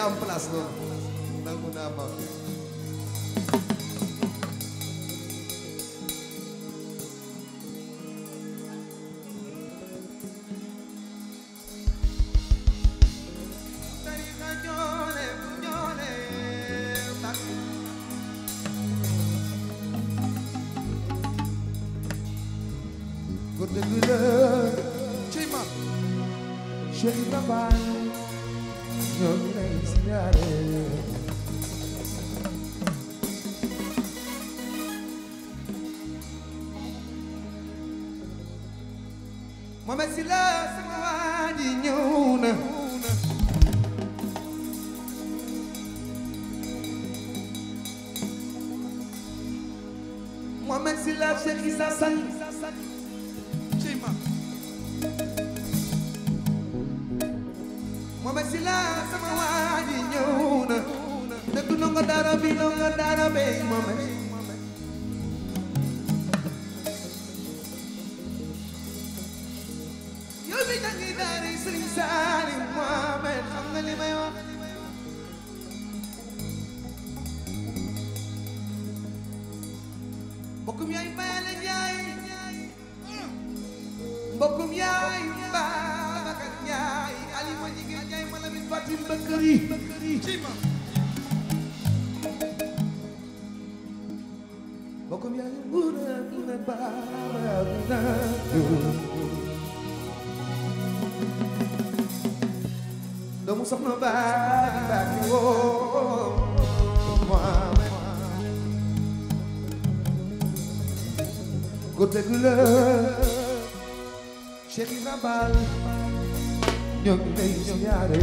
am place loolu nangu naa ma tarixa ñoole ñoole bak ko dëgg la ci ma Cheikh Ibra Fall ñoo ngi lay siyaare Mohamed Sylla sama waa ji ñëw na Mohamed Sylla Cheikh Issa Sall ci ma Mohamed Sylla sama waa ji ñëw na dëgg ndongo daara bi ndongo daara bey Mohamed yow mi jàngi daara Sëriñ Salim Mohamed xam nga li may wax mbokkum yaay Bayale Njaay mbokkum yaay Babacar Njaay Alima jigéen Njaay Malamin Fatim Bakari mbokkum yaay Nguna Nguna Baba Nguna doomu soxna baagi baagi woo Mohamed ko dëgg la Cheikh Ibra Fall ñoo ngi lay siyaare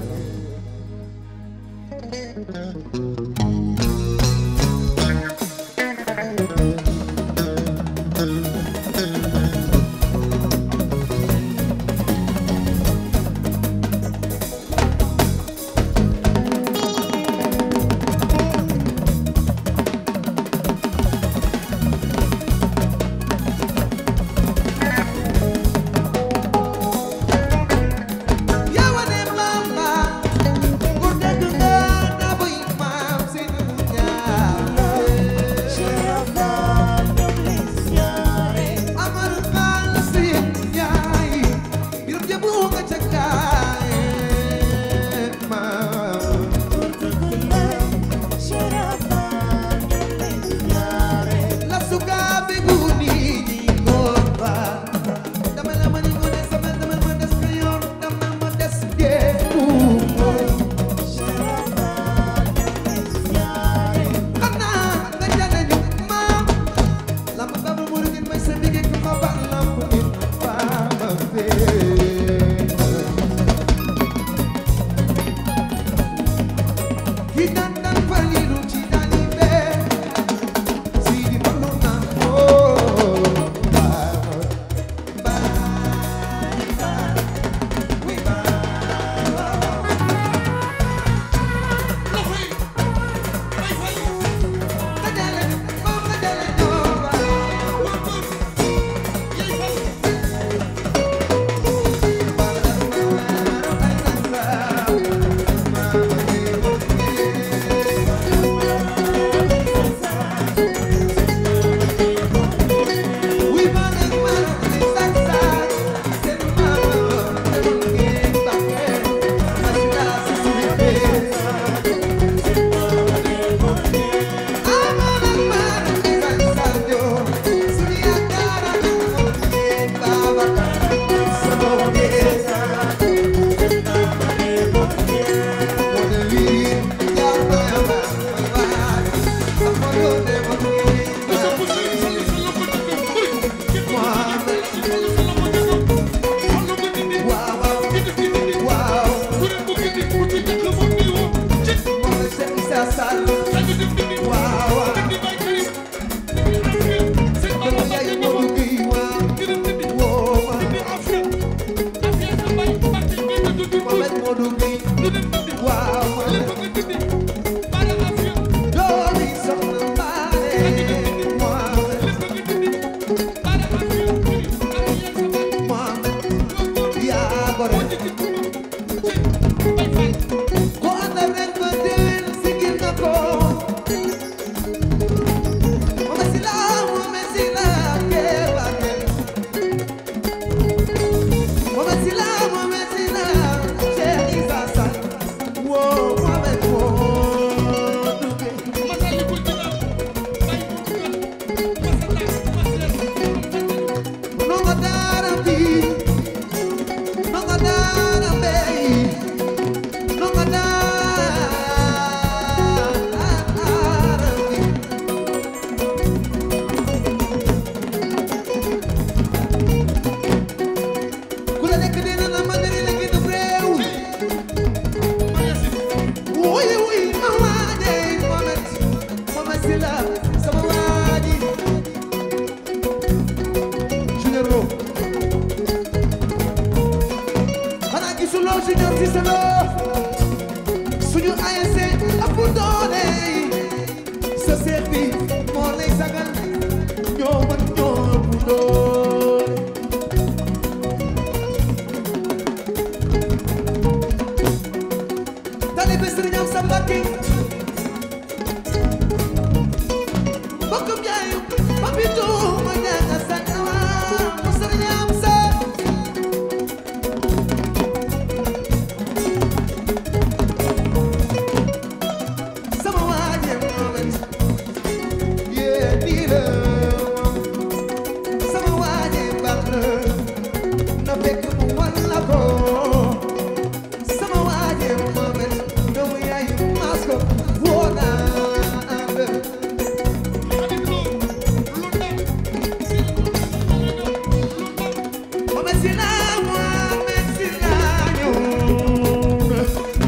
yaa wane mama ko dëgg nga na buy maam seen ñaar Amar Fall seen yaay birum jëbu nga ca kaay maam la suka be guni ni ngomba dama la mani ngone sama dama ma des ka yoon dama ma des defu xanaa nga jane ñu maam lamb baba mu ngeen may sa dige ku ma ba lamb ni ba ma fee ki dan dan falilu ci dali bee Sidi Fallu na oh bye bye bye we bye dale moom nga dale ñoo suñu ASC ëpp doole yi sa seet bi moo lay sagal ñoo mën ñoo ëpp doole talibe Sëriñ Amsa Mbàkke mbokkum yaayu Papito ma ñaanga sa ñawa mu Sëriñ Amsa sama waaje moomet yee nii la sama waaje baax na na fekk mu wan la ko sama waaje moomet doomu yaay maas ko woo naa ànd moomet si naa moomet si naa ñëw na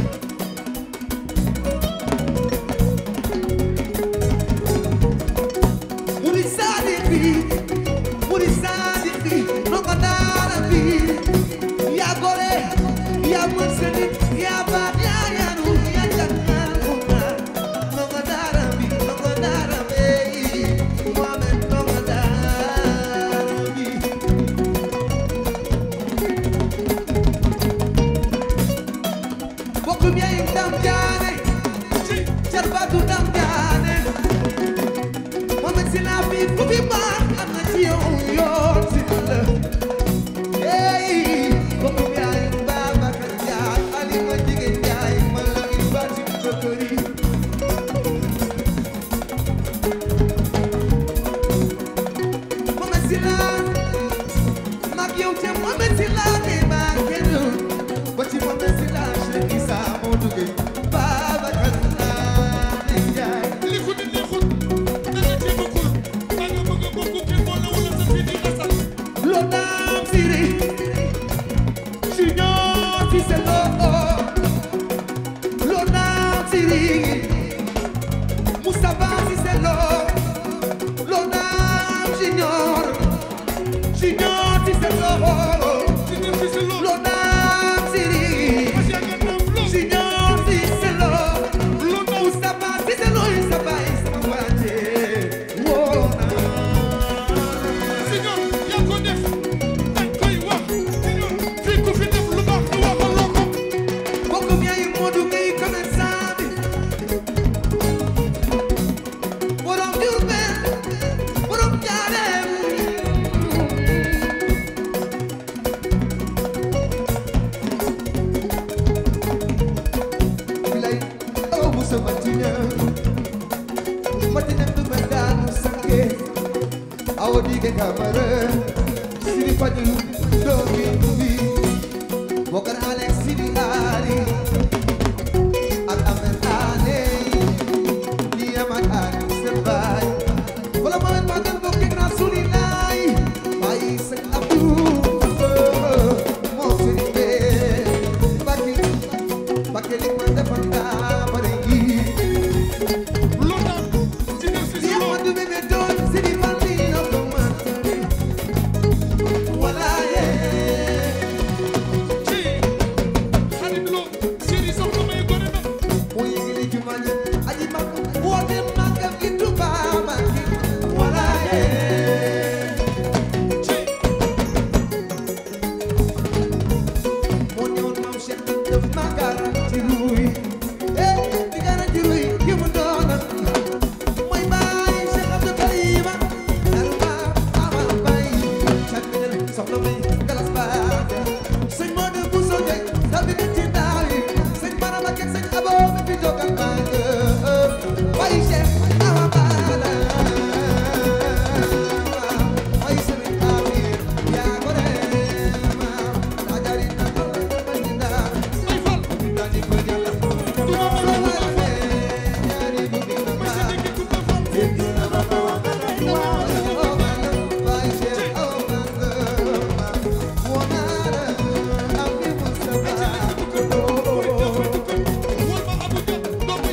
Muri sadi bi, muri sadi bi, nongo dara bi. Ya gore, ya munseni, ya ba ya ya nu, ya jangan bunga. Nongo dara bi, nongo dara bi, Muhammad nongo dara bi. Bokum ya indam jane, jarbatu dam jane. Mohamed si laa fi ku fi baax am na ci yow yoon si la hey bokk yaay Babacar Ndiaye Alima Jigéen Ndiaye man la il bati kokori Mohamed si laa mag yow te Mohamed si laa ne maa kenn ba ci Mohamed si laa Cheikh Issa moo duggee Babacar Ndiaye li ko di neexul da nga cee bokkul da nga bëgg a bokk kenn boole wala sa fii di asal Lo dam siri Junior si se lo Lo dam siri Mustafa si se lo Lo dam junior Junior si se lo ci ngeen fi si loolu Lo dam siri parce que nga naam loolu Junior si se lo lu ndaw Mustafa si se lo Mustafa sama waje Wona si ñoom yaa ko def dañ koy wax si ñoom fii ku fi def lu baax ñu waxaloo ko Bokkum yaay Modou Gueye commerçant bi borom Diourbel borom Njaareem bilay aw bu sa matina matina du ma daanu sange awa dige kamara siri faju doomi bi Bokar Alex Sidi Ali ak Ahmed Ale di amat Ali Sebay wala ma ma dem bokk ak Rasulilaay bàyyi sëñ Abdou moo sëñ bee Mbàkke Mbàkke li ma defal daa bare yi lu ndaw ci ngeen fi si di loolu Amadou bébé doon Sidi Fallina ko matari wala yee ci xarit loo séri soxna may gore na moo yëgale jumaa ji aji mag woote màggal gi Tuubaa Mbàkke wala yee ci moo ñëwoon maam Cheikh def ma garanti ruy eh di garanti ruy ki mu doona mooy baay Cheikh Abdou Karima dal ba amal bay càmminal soxna may galas baate sëñ Modou Bousso Dieng dabi na ci daaw yi sëñ Barama Kek sëñ Abo mi fi jogal bàng bay Cheikh awa bala bay sëriñ Awi yaa ko reema ajari na ko bañinda ay fal dani ko jalla du ma mën a so wala ñaari du bi na may sa ma dëkk ku ma fal wol ma Abuja doom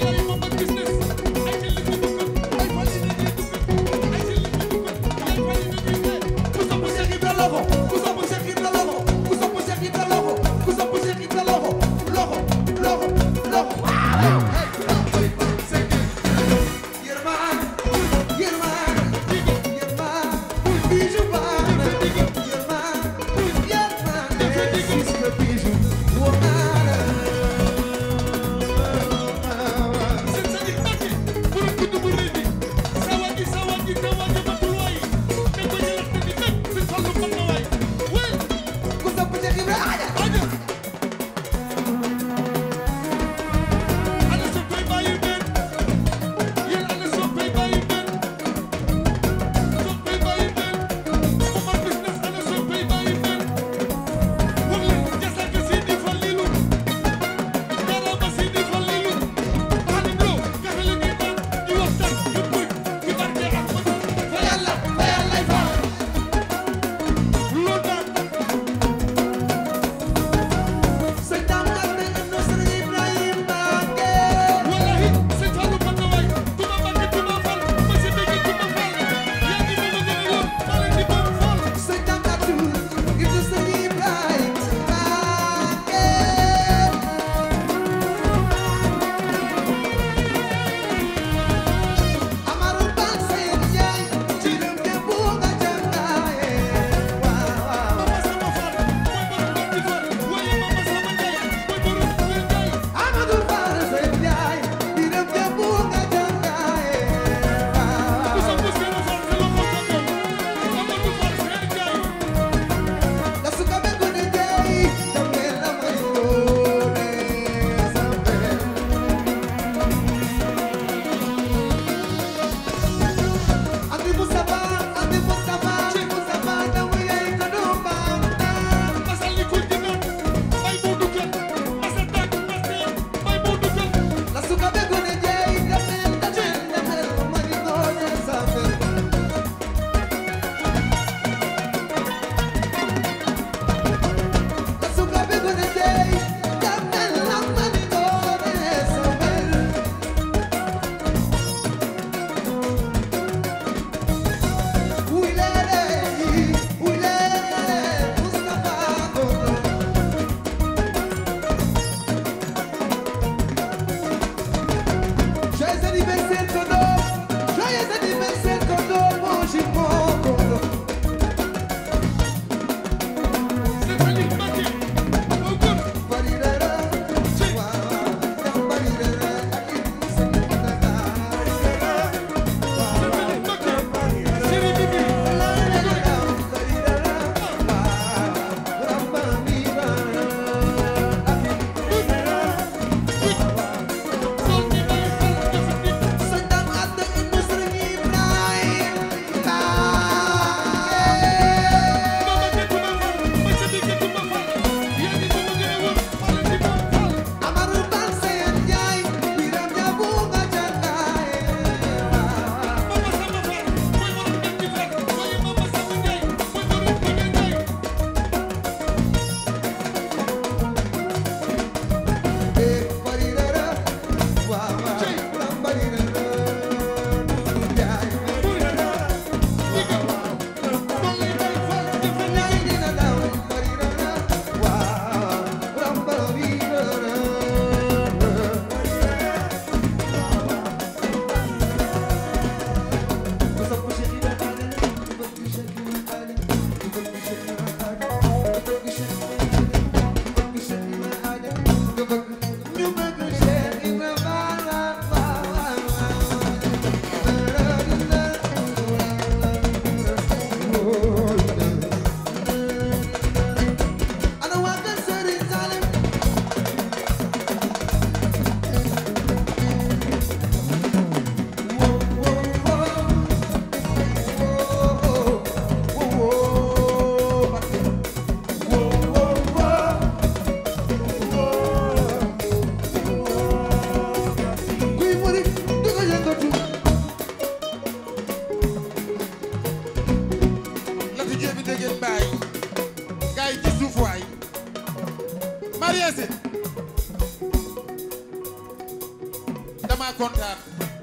dama kontaan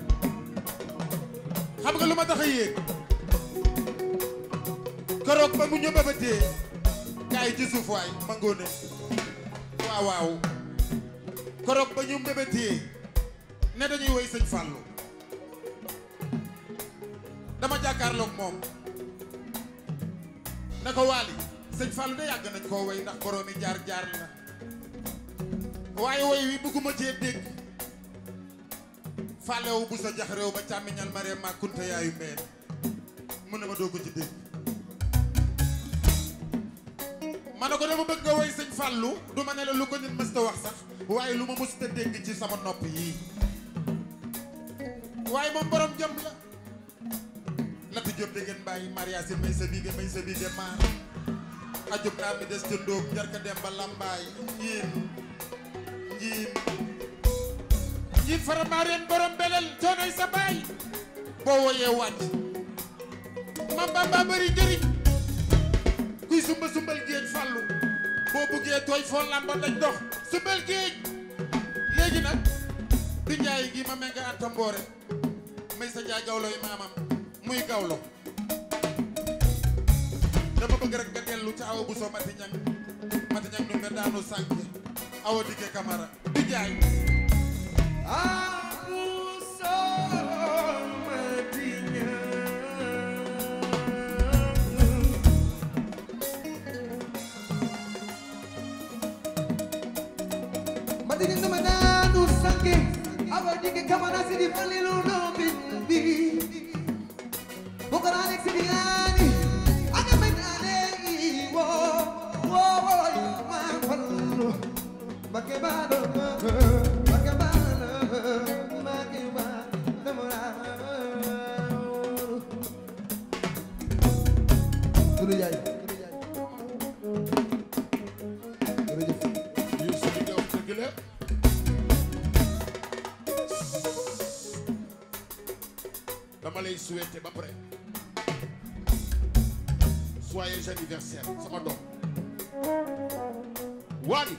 xam nga lu ma tax a yéeg keroog ba mu ñu bëbatee gars yi ci suuf waay ma ngoone waaw waaw keroog ba ñu mbébétee ne dañuy woy sëñ Fallou dama jàkkaarloog moom ne ko waali sëñ Fallou de yàgg nañ koo woy ndax boroomi jaar jaar la waaye woy wi bëgguma cee dégg fàllewu bu sa jax réew ba càmmiñal ma ree ma kunta yaayu mbeen mu ne ma doo ko ci dégg ma ne ko dama bëgg nga woy sëñ Fallou du ma ne la lu ko nit mës ta wax sax waaye lu ma mës ta dégg ci sama nopp yii waaye moom borom jëm la lati jëm dégg ngeen bàyyi Maria si may sa biige may sa biige maar ajub naa mi des ca ndóob njarka dem ba lambaay njiin njiin njiin fara maareen borom belel coonoy sa baay boo woyee wàcc ma bamba bëri njëriñ kuy sumba sumbal géej fàllu boo buggee tooy foo làmba daj dox sumbal géej léegi nag bi njaay gi ma menga anta mboore may sa jaay gawloy maamam muy gawlo dama bëgg rek nga dellu ca awa bu soo mati ñang mati ñang nu mbe daanu sànk awa dikke kamara di jaay Madini nama nanu sange Awa dike kamana sidi falilu no bindi Bukan Alex sidi ani Aga menane wo Wo wo ma falu Bagaimana Bagaimana Bagaimana Dulu jay Jërëjëf Youssou li nga wax dëgg la dama lay souhaiter ba pare joyeux anniversaire sama doom Wally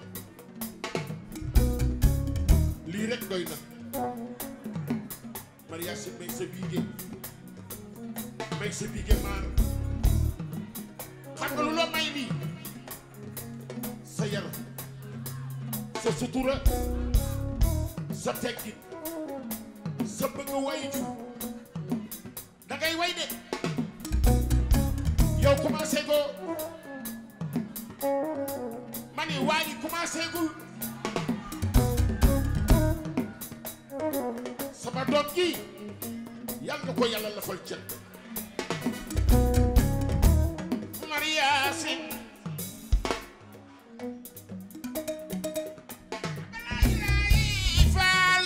lii rek doy na mariage may sa biige may sa biige maar xam nga lu la may lii sa yaram sa sutura sa teggin sa bëgg way ju da ngay way de yow commencé go ma ni waa ji commencé gul sama doom ji yàlla na ko yàlla lafal cet Maria Sin faal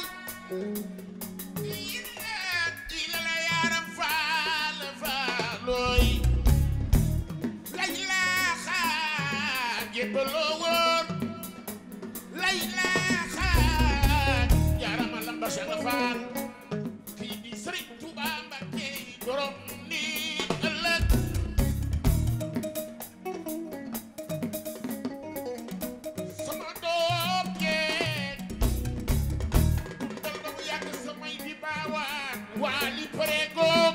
ila la yaram faal faalooy lay laa xaar jébbaloo wóor lay laa xaar jaarama lamba Cheikh Faal kii di Sëriñ Tuuba Mbàkke borom ni ëllëg sama doom jeeg dal ba mu yàgg samay di baawaan waa li pareegoog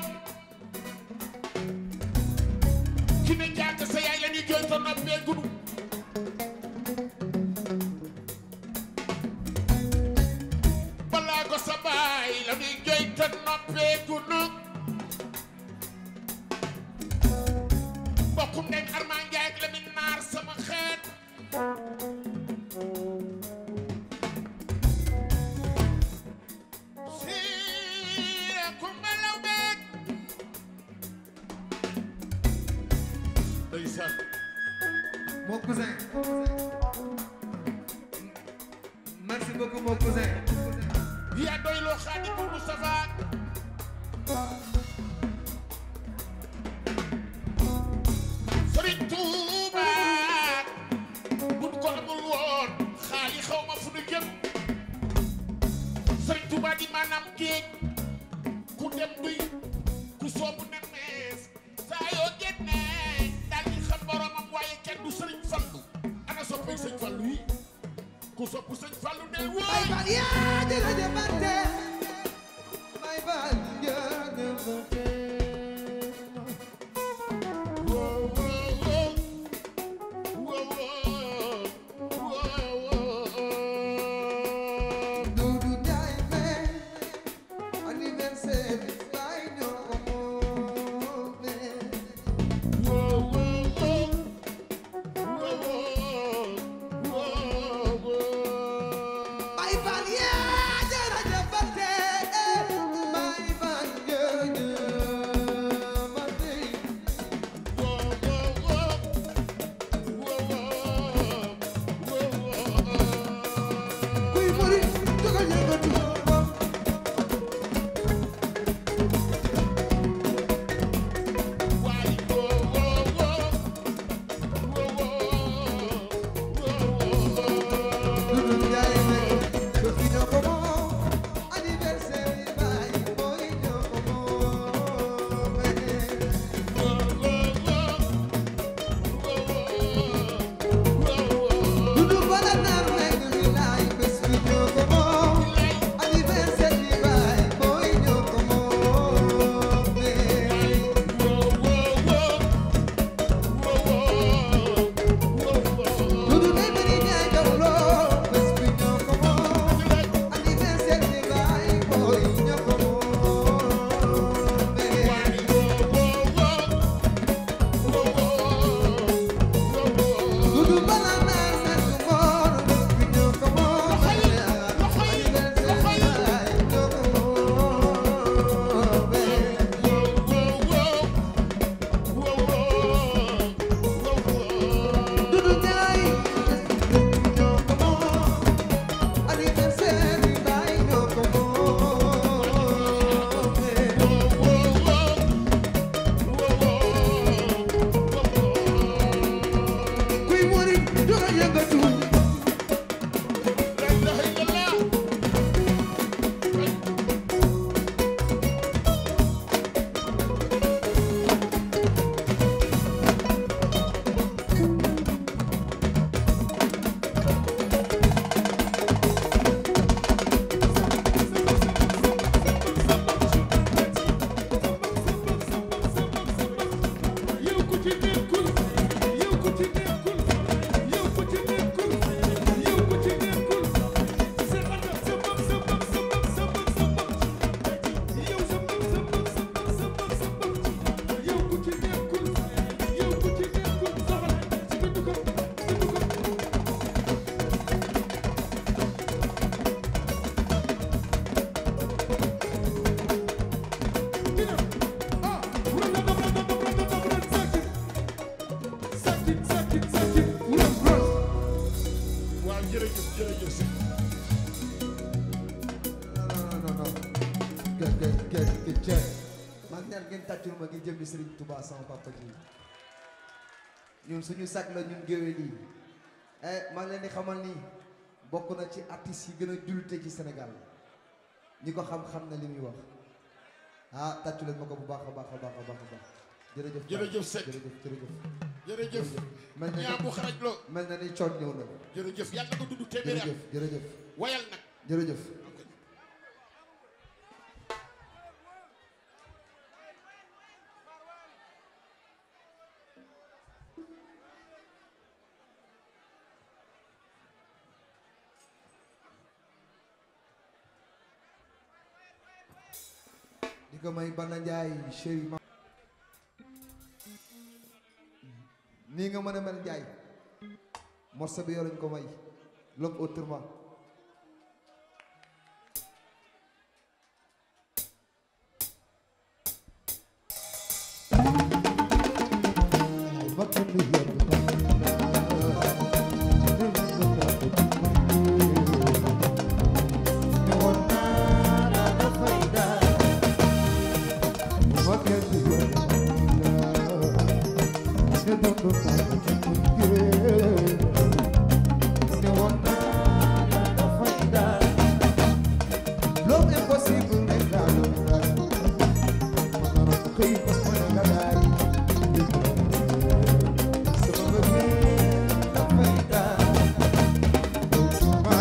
ki ne jàng sa yaay la ñuy jooy te noppee gunu balaa ko sa baay la ñuy jooy te noppee gunu mbokkum ndeg Armand Ndiaye ak Lamine Naar sama xeet siira kumba law beeg ndeysaan Mon cousin. Merci beaucoup mon cousin. yaa doy loo Xaadimul Mustafa Sëriñ Tuuba buñ ko amul woon xaali xaw ma fu nu jëm Sëriñ Tuuba di maanaam géej ku dem duy ku soobu ne mees saa yoo génnee daal di xam boromam waaye kenn du Sëriñ Fallu ana soppay Sëriñ Fallu yi ku sopp sëñ Fallu ne Baay waay Faal yaa jërëjëf Ante Baay Faal jërëjëf Ante Wow, wow, wow. Wow, wow, wow, wow. Dudu Njaay me anniversaire baay ñoo ko moome Wow, wow, wow. Wow, wow, wow. Baay Faal yaa jërëjëf Ante Baay Faal jërëjëf Ante Wow, wow, wow. Wow, wow, wow, wow. kuy murit jógal yëngatu Waay, wow, wow, wow. Wow, wow, wow, wow. Dudu Njaay me ko fi ñoo ko moom anniversaire baay mooy ñoo ko moome Dudu bala naar nekk li laay bés bi ñoo ko moom anniversaire bi baay mooy ñoo ko moome Dudu ne bari ñaay jawloo bés bi ñoo ko moom anniversaire bi baay mooy ñoo ko moome Dudu bala naar nekk moom bés bi ñoo ko moom anniversaire bi baay ñoo ko moome Dudu Njaay ñoo ko moom anniversaire bi baay ñoo ko moome kuy murit jógal yëngatu yow ku ci nekkul yow ku ci nekkul yow ku ci nekkul yow ku ci nekkul sa ata sa bopp sa bopp sa bopp sa bopp sa bopp yow sa bopp sa bopp sa bopp sa bopp sa bopp yow ku ci nekkul yow ku ci nekkul soxla ci bindu ko bindu ko dina ah wala dab dab dab dab dab dab sakit sakit sakit sakit wuram bros waaw jërëjëf jërëjëf si non non non gë gë gë gë cë man ñaan ngeen tàccul ma ngi jëm di Serigne Touba sama papa ji ñun suñu sag la ñun géwél yi eh maa ngi leen di xamal ni bokk na ci artistes yi gën a jullite ci Sénégal ñi ko xam-xam na li muy wax ah tàccu leen ma ko bu baax a baax a baax a baax a baax jërëjëf Jërëjëf Seck. jërëjëf jërëjëf jërëjëf mel na ni ñaa bu xaraj lo mel na ni coon ñëw na jërëjëf yàlla nga dund téeméeri at jërëjëf jërëjëf wayal nag jërëjëf di ko may Banda Njaay chéri ma nii nga mën a mel Njaay morceau bi yow lañ ko may l'homme autrement L'homme impossible n'est pas le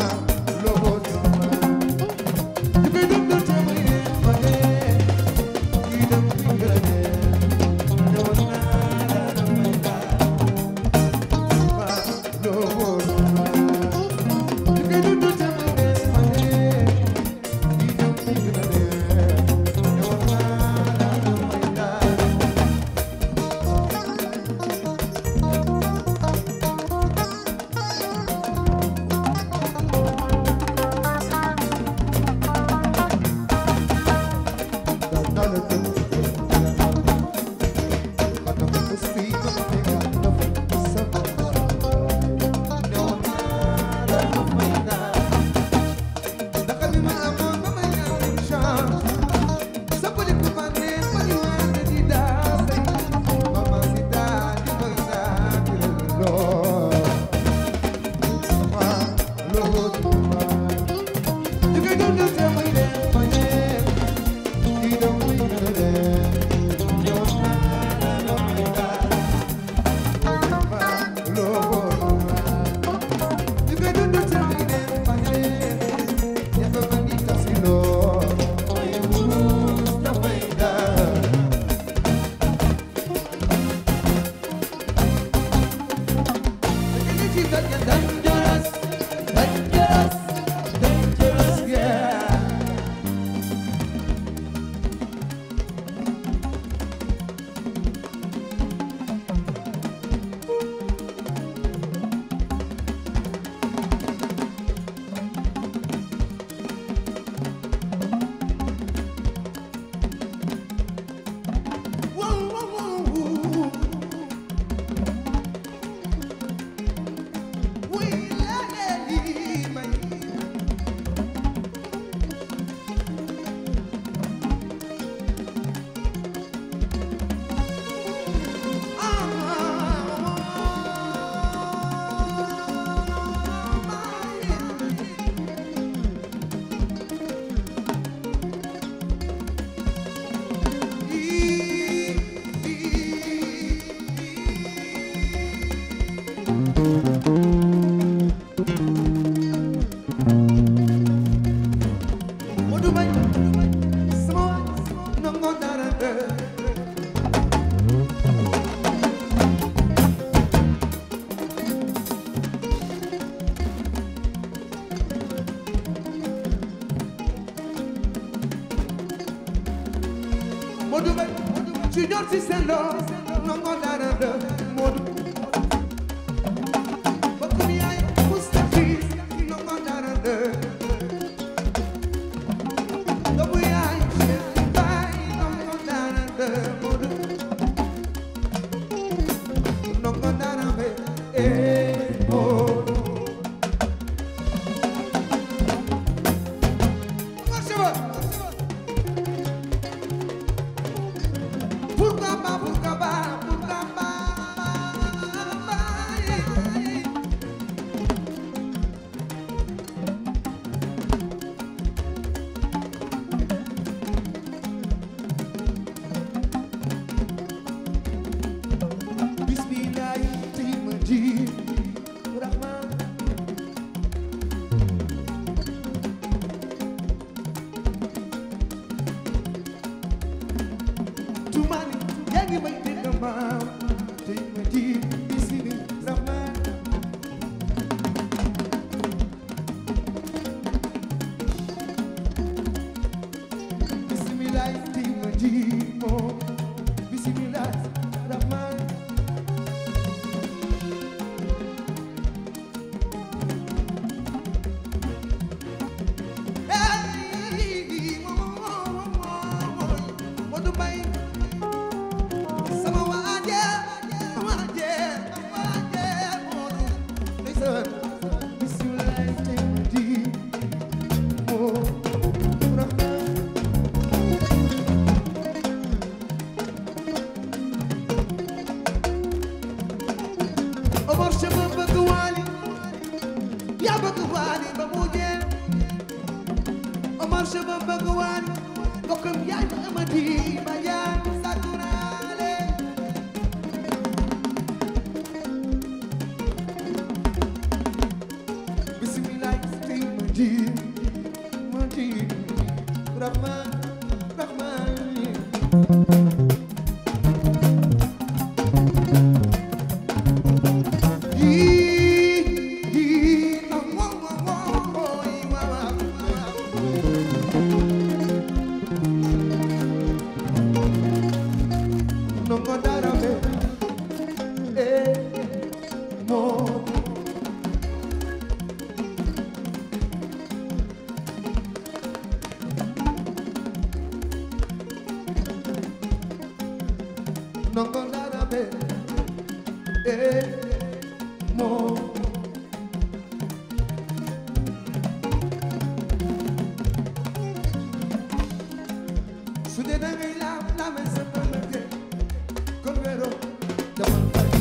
Modou Mbaye sama waay nango dara de Modou Mbaye Junior Cissé Lo nango dara de Modou Bokk mi yaay Moustapha nango dara de Doomu yaay Cheikh Baye nango dara de Modou nango dara be eh Modou Marche ba Pourquoi pas, pourquoi pas, pourquoi pas Bismillah, tey ma ji Rahman Tumani yaa ngi may dégg maam tey ma ji bismillah rahman bismillah tey ma ji moom bismillah rahman Hey, Modou Mbaye sama waaje waaje waaje Modou ndeysaan bismillah tey ma ji moom rahman Omar Chama bëgg waali yaa bëgg waali ba mu jeex Omar Chama bëgg waali bokkam yaay ba amati ba yaay sakuraale Bismillah tey ma ji ma ji Rahman Rahman Nongo darabe, eh, mo. su dee da ngay laam laame sa bëlëke kon wéro dama bari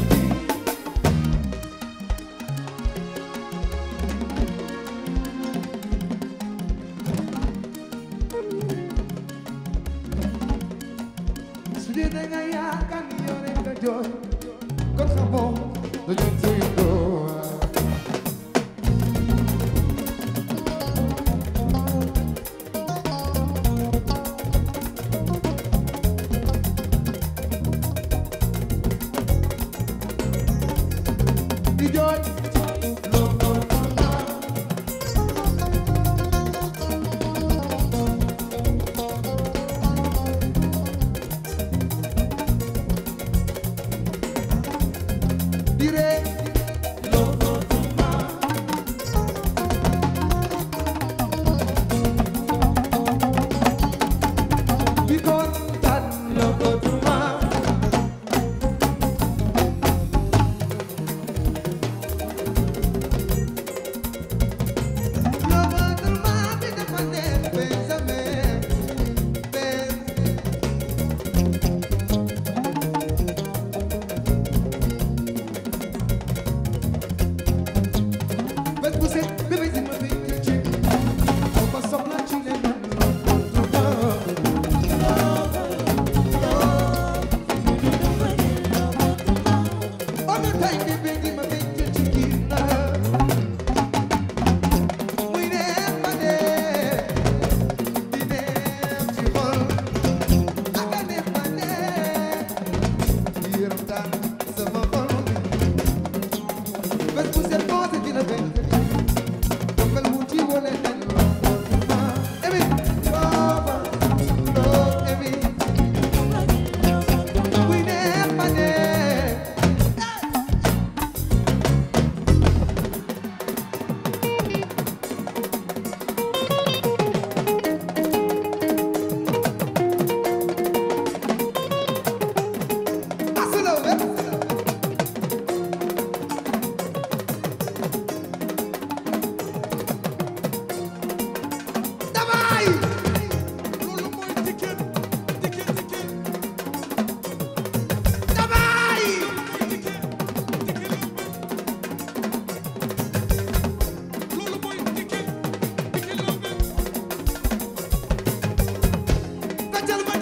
su dee da ngay yaakaar ni yow rek nga jooy kon xamoo dañu tey doo di jooy di ree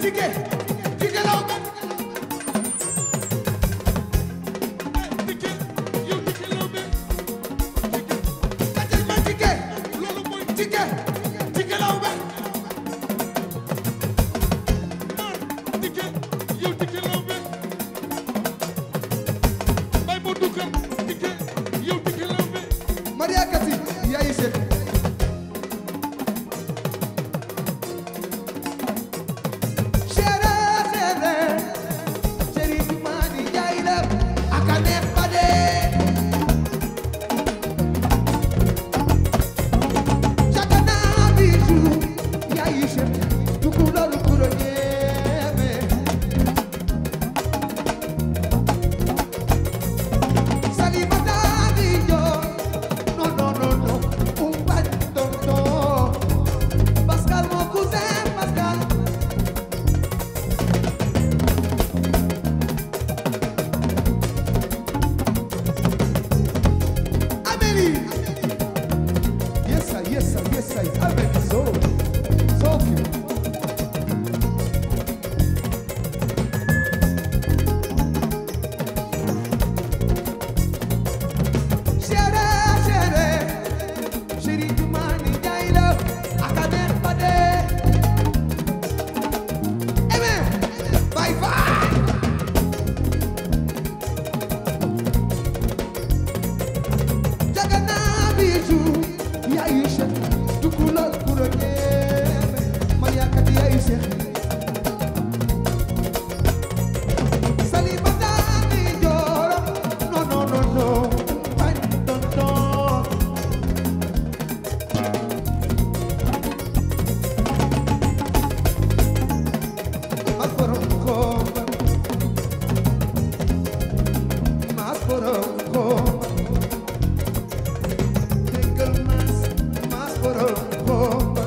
tike tike law ba Tike yow Tike Lawbe kacal ma tike loolu mooy tike tike law ba maar Tike yow Tike Lawbe bay moo dugal Tike yow Tike Lawbe Maria Kati yaay Cheikh chere chere chéri bi mani yaay la aka neex ba dee Chakana biju yaay Cheikh tukulor kuro ñeeme Salimata Dijo, no, no, no, no, un pantonto. Pascal, mon cousin, Pascal. Amélie. Yes, sir, yes, sir, yes, sir. Amélie, so, so cute. Chere, chere, chéri du mani jaay la aka neex ba dee. Eh bien, bye bye. Jagana biju, yaayu Cheikh, tukulóor kuro ñeeme, Maria Kati yaayu Cheikh. Salimata ni jooro, no, no, no, no, bañ tonton. Mas borom komba, mas borom komba. Déggal mas, mas borom komba.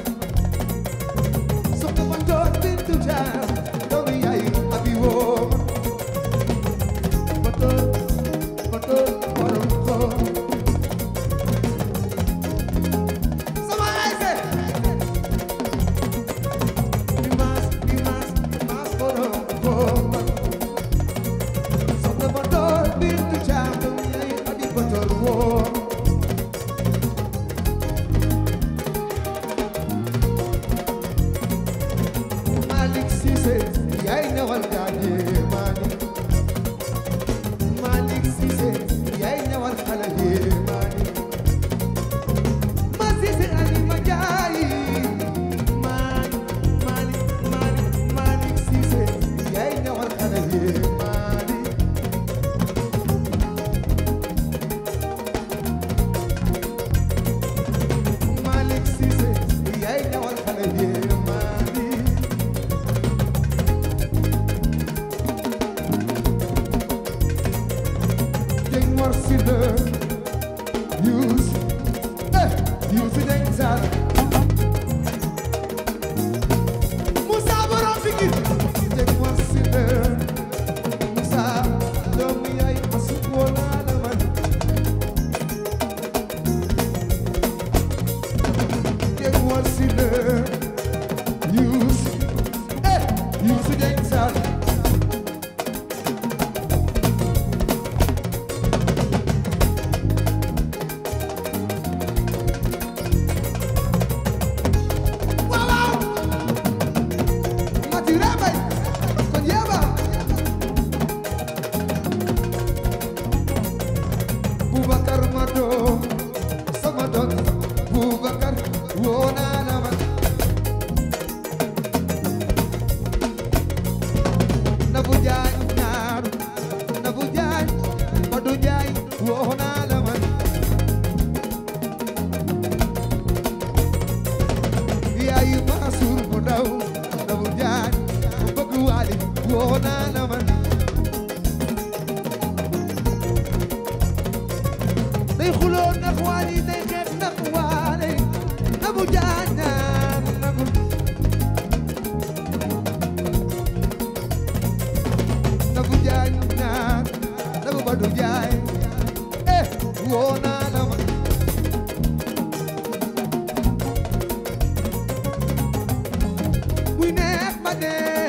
Soxna ma njoot bintu jaam, doomi yaayu abi wooma. Moto, moto borom komba. Sama ayse. Dimas, dimas, mas borom komba. Soxna ma njoot bintu jaam, doomi yaayu abi botor wooma. Malik Cissé yaay ñawal gaañe maani Malik Cissé yaay ñawal xale yi maani Ma Cissé ali ma jaay maani Malik Malik Malik Cissé yaay ñawal xale yi maani Malik Cissé yaay ñawal xale yi maani Jeng Mor Sida Yus eh Yus Jeng Sar Musa borom Pikir Jeng Mor Sida Musa doomu yaay masuk wala la man Jeng Mor Sida Yus eh Yus Jeng Sar waaw waaw Mati Rabay kon yaba Boubacar ma doom sama doom Boubacar woo naa la man Nabu Jaay ñaaru Nabu Jaay Madu Jaay woo naa la man yaayu Mansour mu ndaw Nabu Jaay mu bëgg waali woo naa la man day xuloo ndax waali day xeex ndax waali Nabu Jaay ñaar nagu Nabu Jaay ñaar Nabu Badu Jaay eh woo naa la man muy neex ba dee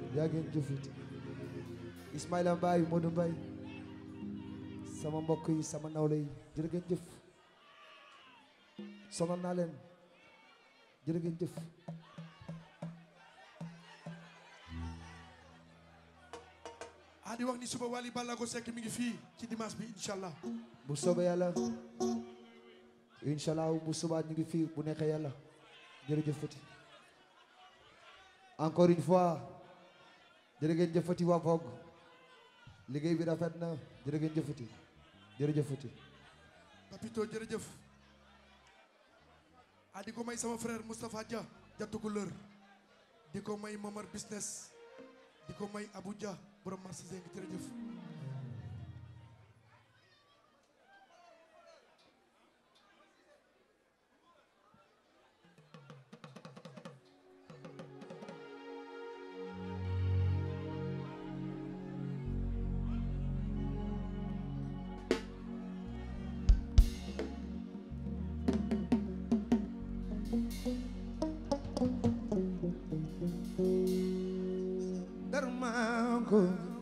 yaa ngeen jëfati Ismaïla Mbaye Modou Mbaye sama mbokk yi sama nawle yi jërë ngeen jëf sonal naa leen jërë ngeen jëf ah di wax ni suba Wally Ballago Seck mi ngi fii ci dimanche bi incha allah bu soobee yàlla incha allah bu subaa ñu ngi fii bu neexee yàlla jërëjëf Fati encore une fois jërë ngeen jëfati waa Vogue liggéey bi rafet na jërë ngeen jëfati jërëjëf Fati Papito jërëjëf ah di ko may sama frère Moustapha Dia jattu couleur di ko may Momar business di ko may Abou Dia borom marché Zeng jërëjëf Darmanko